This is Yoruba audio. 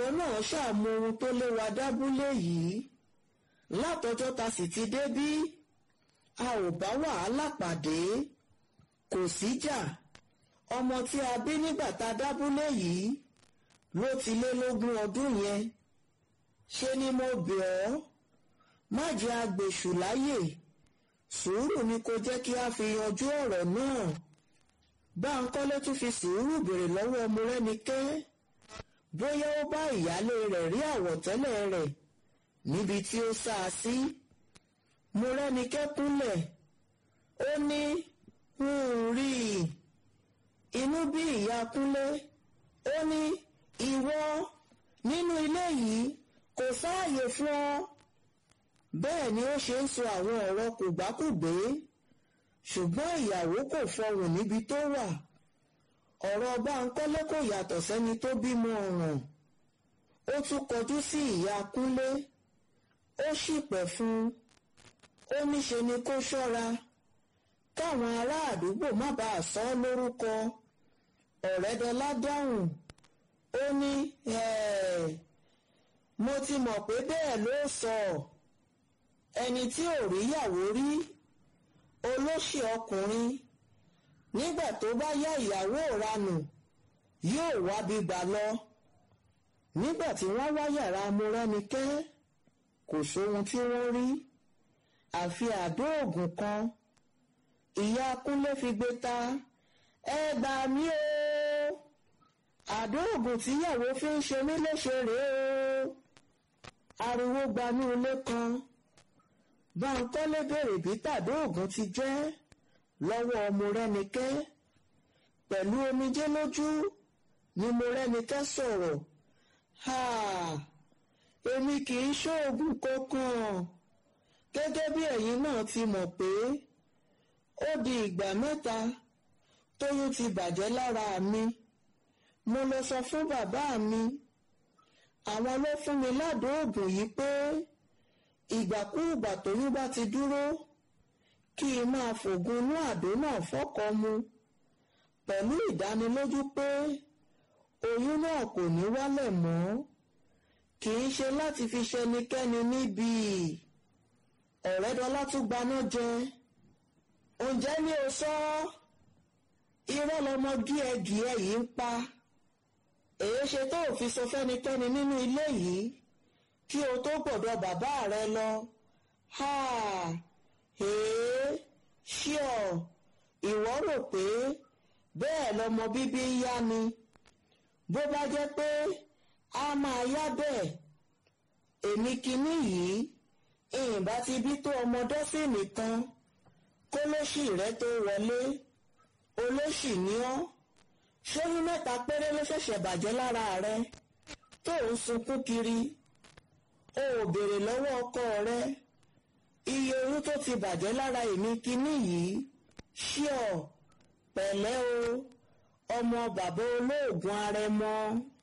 náà ṣàmú ohun tó léwa dábúlé yìí látọjọ́ ta sì ti débí a ò bá wàhálà pàdé kò síjà ọmọ tí a bí nígbà tá a dábúlé yìí ló ti lé lógún ọdún yẹn ṣe ni mo bẹ̀ ọ́ má jẹ́ agbèṣù láyè sùúrù ni kò jẹ́ kí a fi yanjú ọ̀rọ̀ náà Báńkọ́lé tún fi sùúrù béèrè lọ́wọ́ Mọ́rẹ́nikẹ́ bóyá ó bá ìyálé rẹ̀ rí àwọ̀tẹ́lẹ̀ rẹ̀ níbi tí ó sá a sí Mọ́rẹ́nikẹ́ kúnlẹ̀ ó ní n ò rí i inú bí ìyá Kúnlé ó ní ìwọ nínú ilé yìí kò sáàyè fún ọ bẹ́ẹ̀ ni ó ṣe ń sọ àwọn ọ̀rọ̀ kògbákùgbé ṣùgbọ́n ìyàwó kò fọhùn níbi tó wà ọ̀rọ̀ Báńkọ́lé kò yàtọ̀ sẹ́ni tó bímọ ọ̀ràn ó tún kọjú sí ìyá Kúnlé ó ṣìpẹ̀ fún un ó níṣe ni kó ṣọ́ra káwọn ará àdúgbò má bàa sọ ọ́ lórúkọ ọ̀rẹ́dọ́lá dáhùn ó ní mo ti mọ̀ pé bẹ́ẹ̀ ló sọ ẹni tí ò ríyàwó rí olóṣì ọkùnrin nígbà tó bá yá ìyàwó ranù yóò wá bíbá lọ nígbà tí wọ́n wá yàrá Mọ́rẹ́nikẹ́ kò sóhun tí wọ́n rí àfi àdó òògùn kan ìyá Kúnlé fi gbé ta ẹ gbà mí o àdó òògùn tíyàwó fi ń ṣe mí léṣe rèé o ariwo gbanú ilé kan Báńkọ́lé béèrè bí tàdó òògùn ti jẹ́ lọ́wọ́ Mọ́rẹ́nikẹ́ pẹ̀lú omijé lójú ni Mọ́rẹ́nikẹ́ sọ̀rọ̀ ha èmi kì í ṣoògùn kankan gẹ́gẹ́ bí ẹ̀yin náà ti mọ̀ pé ó di ìgbà mẹ́ta tóyún ti bàjẹ́ lára mi mo lọ sọ fún bàbá mi àwọn ló fún mi ládòógùn yìí pé ìgbàkúùgbà tóyún bá ti dúró kí n máa fògùn inú àdó náà fọ́kọ mu pẹ̀lú ìdánilójú pé oyún náà kò ní wálẹ̀ mọ́ kì í ṣe láti fi ṣẹnikẹ́ni níbi ọ̀rẹ́dọ́lá tún gbaná jẹ ǹjẹ́ mi ò sọ irọ́ lọmọ gíẹ̀gíẹ̀ yìí ń pa èyí ṣe tó ò fi sọ fẹ́nikẹ́ni nínú ilé yìí kí o tó gbọ́dọ̀ bàbá rẹ lọ ha èé ṣíọ ìwọ rò pé bẹ́ẹ̀ lọmọ bíbí ń yá ni bó bá jẹ́ pé a máa yá bẹ́ẹ̀ èmi kinní yìí ìyìnbá ti bí tó ọmọ dọ́sìnì kan kó lóṣì rẹ tó wọlé olóṣì ní ọ́ ṣóyún mẹ́ta péré ló ṣẹ̀ṣẹ̀ bàjẹ́ lára rẹ tó ń sunkún kiri o ò béèrè lọ́wọ́ ọkọ rẹ iye oyún tó ti bàjẹ́ lára èmi kinní yìí ṣíọ pẹ̀lẹ́ o ọmọ bàbá olóògùn arẹmọ.